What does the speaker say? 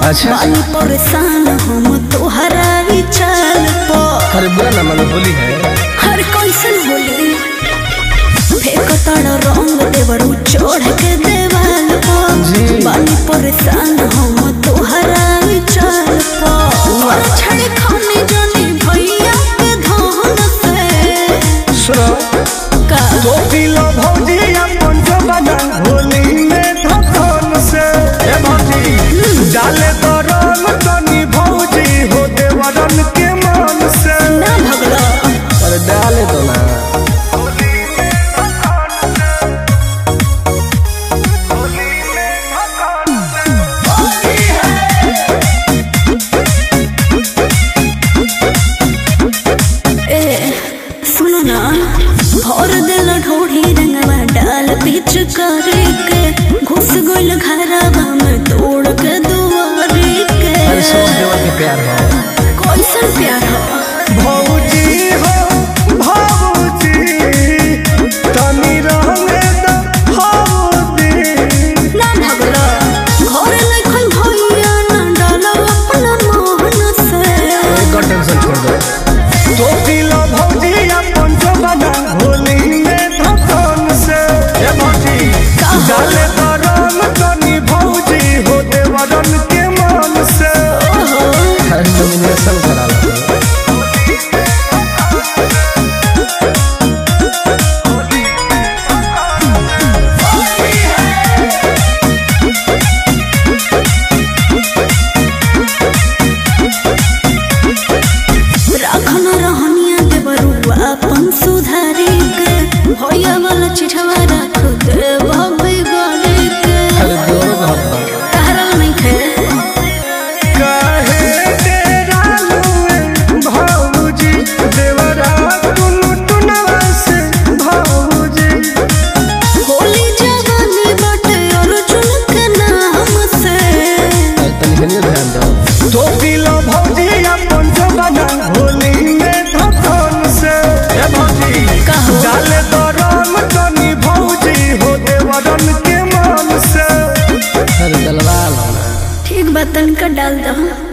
अच्छा बानी परेशान हम तोहरा ई चाल पो अरे बुरा ना मानो होली है हर कैसन होली फेंक तड़ रंग देवरू चढ़ के देवाल पो जी। बानी परेशान हम तोहरा ई चाल पो और छड़े खाने जाने भैया के धन से सुनो का तो किलो भौजी अपन जमाना होली में धकन से ए भौजी डाले तो रंग तनी भौजी हो देवरन के मन से ना भगला अरे डाले दो ना ए सुनो ना भर दिल ढोढ़ी रंगवा डाल बीच करे के घुस गइल घरवा में तोड़ के दुआरे के अरे सब देवर के प्यार हो कैसन प्यार हो भौजी हो भौजी तनी रंगे द भौजी ना भगला घर लखन भैया ना डाल अपना मोहन से एक और टेंशन छोड़ दो तो किलो भौजी अपन जमाना होली में धकन से ए भौजी डाले तो रंग तनी भौजी हो देवरन के मन से ओहो अरे नॉमिनेशन करा लो राखन रहनिया के बरुआ अपन सुधारी के भैया वाला चिठवा राख दे भबे गले के अरे दोनों का हक बा। कहरल नहीं खे काहे तेरा लुए भौजी देवरा टुनु टुनवा से भौजी होली जवानी बटे अर्जुन के नाम से अरे तनी हनियो ध्यान दो तो किलो भौजी अपन जमाना होली में धकन से ए भौजी कहो। डाले तो रंग तनी भौजी हो देवरन के मन से अरे दलवाल हो ना ठीक बा तनका डाल दो